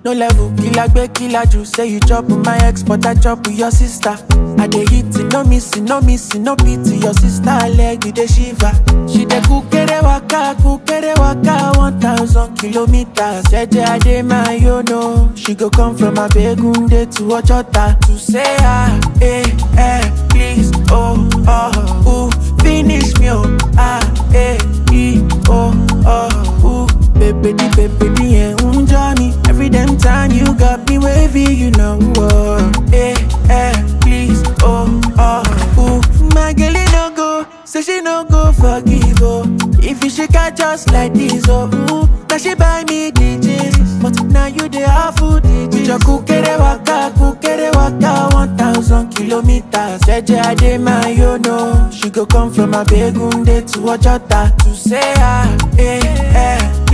No level, killer gbe killer you say you chop with my ex, but I chop with your sister. I dey hit it, no missing, no missing, no pity. Your sister leg you dey shiver. She dey kukere waka, kukere waka, one thousand kilometers. Jeje ade my yo no, she go come from Abegunde to Ojota to say ah, eh, eh, please, oh, oh, ooh, finish me, oh, ah, eh, e, oh, oh, ooh. Baby, the baby, the yeah, unja me. Every damn time you got me wavy, you know. Oh, eh, eh, please, oh, oh, ooh. My girl, it no go, say she no go forgive, oh. If you shake her just like this, oh, ooh. Now she buy me DJs, but now you the awful DJs. Your kukere waka, kukere waka, one thousand kilometers. Jeje ade my yo no, she go come from Abegunde to Ojota to say ah, eh, eh.